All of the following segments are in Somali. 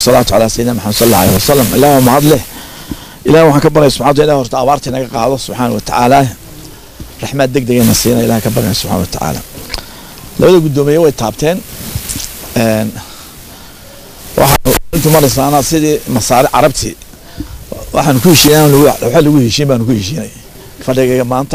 wasalaatu calaa sayidina maxamed sal alla alih wasalam ilaah waa mahad leh ilaah waxaan ka baryay subxana ilah horta abaarta inaga qaado subxaana wa tacaala raxmaad deg degana siina ilaah ka baryay subxana wa tacaala labada guddoomiye way taabteen waxaanu intu maraysaana sidii masaari carabtii waxaanu ku heshiinay waxa lagu heshiin baanu ku heshiinay fadhigayga maanta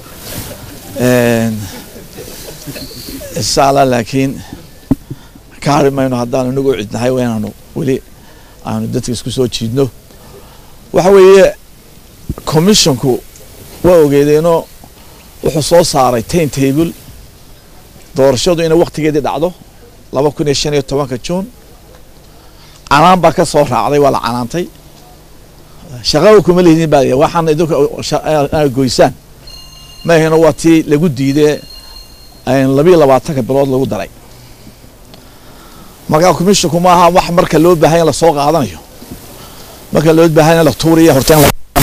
insha allah laakiin ka hari mayno haddaanu inagu cidnahay waa inaanu weli aanu dadka isku soo jiidno waxa weeye commissionku waa ogeedeenoo wuxuu soo saaray time table doorashadu inay waktigeedii dhacdo laba kun iyo shan iyo tobanka juun canaan baa ka soo raacday waa la canaantay shaqaba kuma lihidin baa waxaana idinka goysaan maahino waa tii lagu diidee labiyo labaatanka bilood lagu daray markaa commissionku maaha wax marka loo baahanya lasoo qaadanayo marka loo baahanya la tuuriya horteen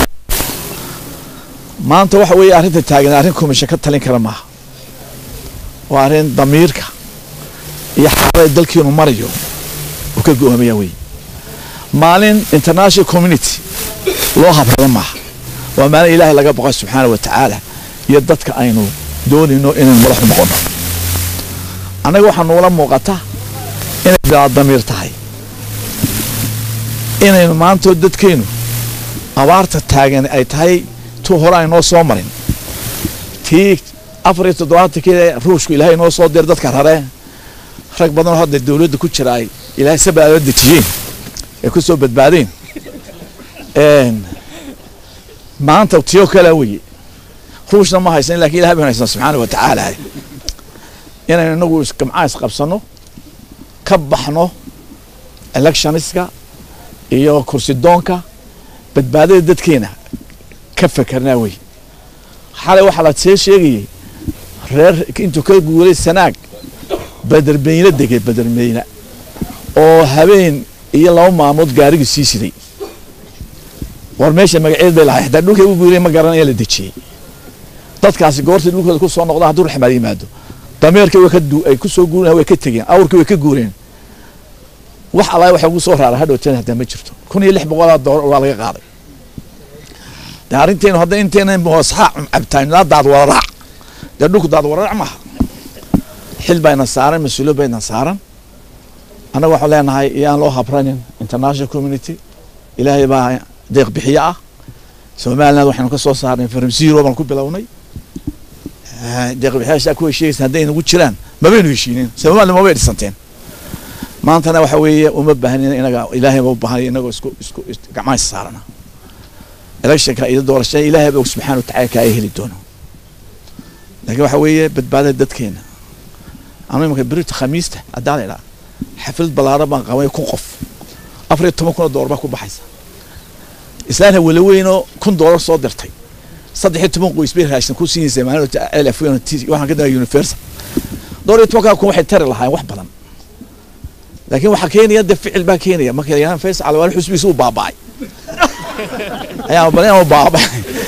maanta waxa weeye arrinta taagan arrin commission ka talin kara maaha waa arrin damiirka iyo xaalada dalkiinu marayo uu ka go-aamaya wey maalin international community loo habrado maaha waa maalin ilaahay laga boqay subxaana wa tacaala iyo dadka aynu doonayno inaynu madaxu noqono annaga waxaa nuula muuqata inay bilaa damiir tahay inaynu maantoo dadkeennu abaarta taagan ay tahay tu hore aynoo soo marin tii afar iyo toddobaatankeeda ruushku ilaahay noo soo dir dadka rare rag badanoo hadda dawladda ku jira ay ilaahay sabaala dejiyeen ay ku soo badbaadeen maanta tiyo kalea weye ruushna ma haysan lakin ilahay baynu haysan subxaana wa tacaala inaynu inagu gamcaa isqabsano ka baxno electioniska iyo kursidoonka badbaadada dadkeena ka fekerna wey xalay waxaa la see sheegayay reer intuu ka guuray sanaag badermeyne degay badermeyne oo habeen iyo laba maalmood gaarigii sii siday war meesha magaceed bay lahay hataa dhulkay u guuray ma garanaya la dejiyey dadkaasi goortay dhulkooda ku soo noqdaan hadduu raxmaad yimaado dameerkii way ka ay ku soo guureen way ka tegeen awrkii way ka guureen wax alla waxa ugu soo raara hadhowteen hadaa ma jirto kun iyo lix boqolaa doolar waa laga qaaday de arrinteenu hadda inteena saxaa cabtaan ilaa daad wararaac dee dhulku daad wararaac maaha xil bayna saaran mas-uuliyad bayna saaran annaga waxaan leenahay iyaan loo habranin international community ilaahay baa deeq bixiye ah somaliland waxaynu ka soo saarnay from zero baan ku bilownay deeqbixiyaashaa ku heshiigaysa hadday nagu jiraan mabaynu heshiinin somaliland mabay dhisanteen maantana waxa weeye uma baahnin inaga ilaahay ba u baahanay inagoo isku isku gacmaha saarana electionka iyo doorashada ilaahay ba subxana watacala kaa heli doono laakiin waxa weeye badbaadada dadkeena anu imanka berita khamiista haddaa la idhaa xaflad ballaaran baan qabay kun qof afar iyo toban kun oo doolar baa ku baxaysa islaanta walaweynoo kun doolar soo dirtay saddex iyo toban qoys bay raashin ku siinaysa maalinta lf waxaan ka dambeya universal dhowr iyo tobankaa kun waxay tari lahaayeen wax badan laakiin waxaa keenaya de ficil baa keenaya marka yaan fays calwaal xusbigiisa u baaba'ay ayaa badan u baaba'ay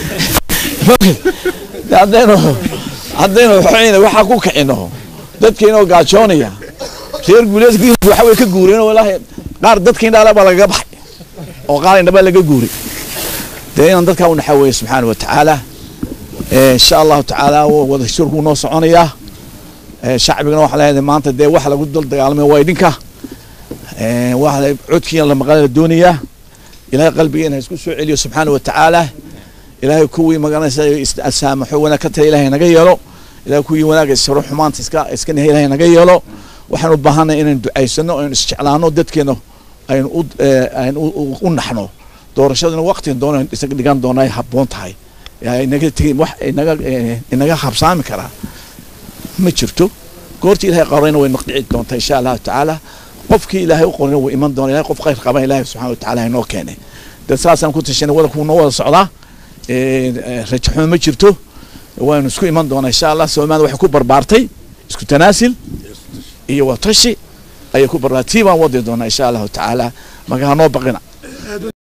haddaynu haddaynu waxayna waxaa ku kicino dadkeena oo gaajoonaya reer guuleedka waxa way ka guureen oo ilaahay qaar dadkeen dhaala baa lagaga baxay oo qaar indhaba laga guuray dee inaan dadkaa u naxaweeye subxaana wa tacaala insha allahu tacaala wada shirku noo soconayaa shacbigana waxaa leedahay maanta dee wax lagu dul dagaalamaya waa idinka waa codkiina la maqan la doonayaa ilaahay qalbigeena isku soo celiyo subxaana wa tacaala ilaahay kuwii magaranaysa saamaxo wanaag ka tala ilahay naga yeelo ilahay kuwii wanaaga isaro xumaanta iska iska nahay ilahay naga yeelo waxaan u baahanay inaynu ducaysano aynu isjeclaano dadkeena aynu u aynu u naxno doorashaduna waqtigan doona isaga dhigan doona ay habboon tahay inaga tegi wax inaga inaga habsaami karaa ma jirto goortii ilahay qorayna way naqdici doontaa insha allahu tacaala qofkii ilaahay u qorayna wuu iman doona ilahay qof khayr qaban ilahay subxana wa tacaala inoo keenay dad saasaan ku tashanay wadalku noo wada socdaa rajaxumo ma jirto waanu isku iman doonaa insha allah soomaalida waxay ku barbaartay isku tanaasil iyo watashi ayay ku barbaartay tii baan wadi doonaa insha allahu tacaala marka hanoo baqina